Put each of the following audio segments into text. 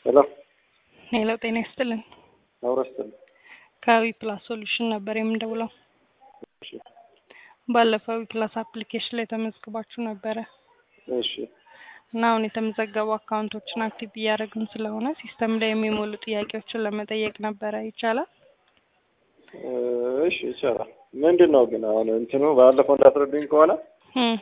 ሄሎ ሄሎ፣ ጤና ይስጥልን። አውረስትል ከዊ ፕላስ ሶሉሽን ነበር የምንደውለው። እሺ ባለፈው ዊ ፕላስ አፕሊኬሽን ላይ ተመዝግባችሁ ነበረ እሺ እና አሁን የተመዘገቡ አካውንቶችን አክቲቭ እያደረግን ስለሆነ ሲስተም ላይ የሚሞሉ ጥያቄዎችን ለመጠየቅ ነበረ። ይቻላል? እ እሺ ይቻላል። ምንድን ነው ግን አሁን እንትኑ ባለፈው እንዳስረዱኝ ከሆነ እም፣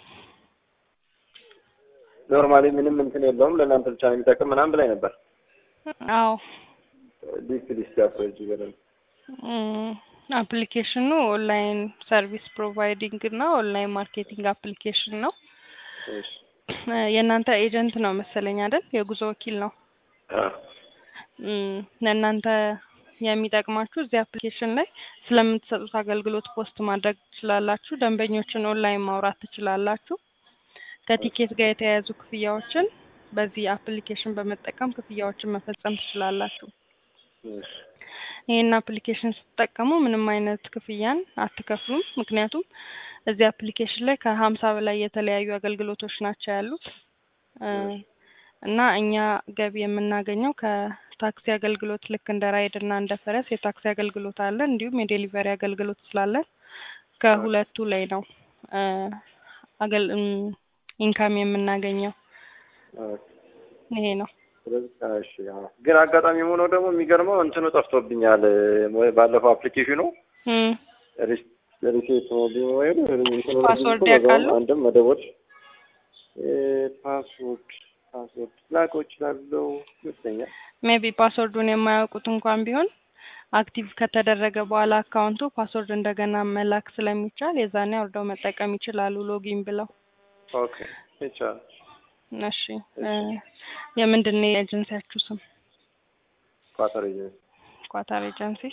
ኖርማሊ ምንም እንትን የለውም ለእናንተ ብቻ ነው የሚጠቅም ምናምን ብላኝ ነበር። አዎ ዲስ ዲስ ያስረጅ በደንብ እም፣ አፕሊኬሽኑ ኦንላይን ሰርቪስ ፕሮቫይዲንግ እና ኦንላይን ማርኬቲንግ አፕሊኬሽን ነው። እሺ እ የእናንተ ኤጀንት ነው መሰለኝ አይደል? የጉዞ ወኪል ነው። አ እም፣ ለእናንተ የሚጠቅማችሁ እዚህ አፕሊኬሽን ላይ ስለምትሰጡት አገልግሎት ፖስት ማድረግ ትችላላችሁ። ደንበኞችን ኦንላይን ማውራት ትችላላችሁ። ከቲኬት ጋር የተያያዙ ክፍያዎችን በዚህ አፕሊኬሽን በመጠቀም ክፍያዎችን መፈጸም ትችላላችሁ። እሺ ይህን አፕሊኬሽን ስትጠቀሙ ምንም አይነት ክፍያን አትከፍሉም። ምክንያቱም እዚህ አፕሊኬሽን ላይ ከሀምሳ በላይ የተለያዩ አገልግሎቶች ናቸው ያሉት እ እና እኛ ገቢ የምናገኘው ከታክሲ አገልግሎት ልክ እንደ ራይድ እና እንደ ፈረስ የታክሲ አገልግሎት አለን። እንዲሁም የዴሊቨሪ አገልግሎት ስላለን ከሁለቱ ላይ ነው እ አገል እም፣ ኢንካም የምናገኘው ኦኬ። ይሄ ነው። ስለዚህ እሺ አዎ። ግን አጋጣሚ ሆኖ ደግሞ የሚገርመው እንትኑ ጠፍቶብኛል ወይ ባለፈው አፕሊኬሽኑ እም፣ ሪስ- ሪሴት ሞቢል ወይ እንትኑ ፓስወርድ በዛውም ያውቃሉ? አንድም መደቦች እ ፓስወርድ ፓስወርድ ላቀው እችላለሁ ይመስለኛል። ሜቢ ፓስወርዱን የማያውቁት እንኳን ቢሆን አክቲቭ ከተደረገ በኋላ አካውንቱ ፓስወርድ እንደገና መላክ ስለሚቻል የዛኔ አውርደው መጠቀም ይችላሉ ሎጊን ብለው። ኦኬ ይቻላል። እሺ እ የምንድን ነው የኤጀንሲያችሁ ስም? ኳተር ኤጀንሲ ኳታር ኤጀንሲ።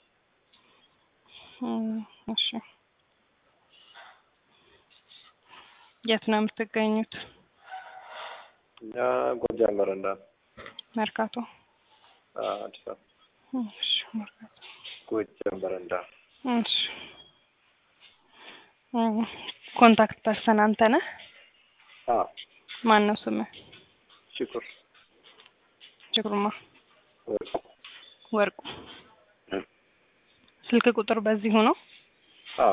እም፣ እሺ የት ነው የምትገኙት? እኛ ጎጃም በረንዳ ነው። መርካቶ። አ፣ አዲስ አበባ እሺ መርካቶ። ጎጃም በረንዳ እሺ እም፣ ኮንታክት ፐርሰን አንተ ነህ? አ ማን ነው ስምህ? ሽኩር ችግሩማ ወርቁ ወርቁ። እም። ስልክ ቁጥር በዚሁ ነው? አ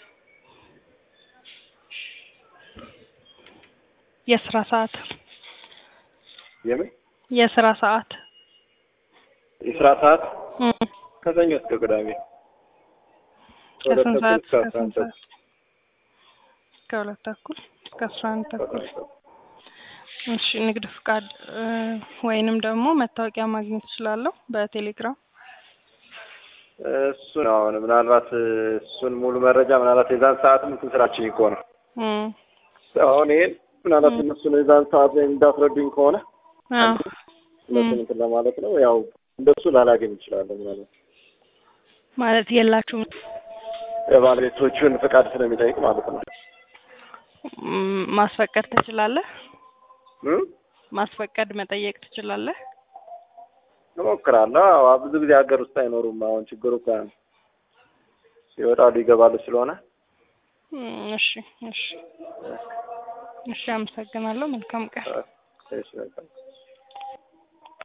የስራ ሰዓት የምን የስራ ሰዓት የስራ ሰዓት እም፣ ከሰኞ እስከ ቅዳሜ ከሁለት ከስንት ተኩል ሰዓት እስከ እስከ አስራ አንድ ስንት ሰዓት? ከሁለት ተኩል እስከ አስራ አንድ ተኩል። እሺ ንግድ ፍቃድ እ ወይንም ደግሞ መታወቂያ ማግኘት እችላለሁ በቴሌግራም? እሱ ነው አሁን ምናልባት እሱን ሙሉ መረጃ ምናልባት የዛን ሰዓትም እንትን ስራችን እኮ ነው እም፣ አሁን ይሄን ምናልባት እም። እነሱን የዛን ሰዓት ላይ እንዳስረዱኝ ከሆነ አዎ እነሱን እንትን ለማለት ነው ያው እንደሱ ላላገኝ እችላለሁ ምናልባት ማለት የላችሁም የባለቤቶቹን ፍቃድ ስለሚጠይቅ ማለት ነው እም፣ ማስፈቀድ ትችላለህ? እም? ማስፈቀድ መጠየቅ ትችላለህ? እሞክራለሁ አዎ ብዙ ጊዜ ሀገር ውስጥ አይኖሩም አሁን ችግሩ እኮ ያ ነው ይወጣሉ ይገባሉ ስለሆነ እም፣ እሺ እሺ እሺ፣ አመሰግናለሁ። መልካም ቀን። እሺ በቃ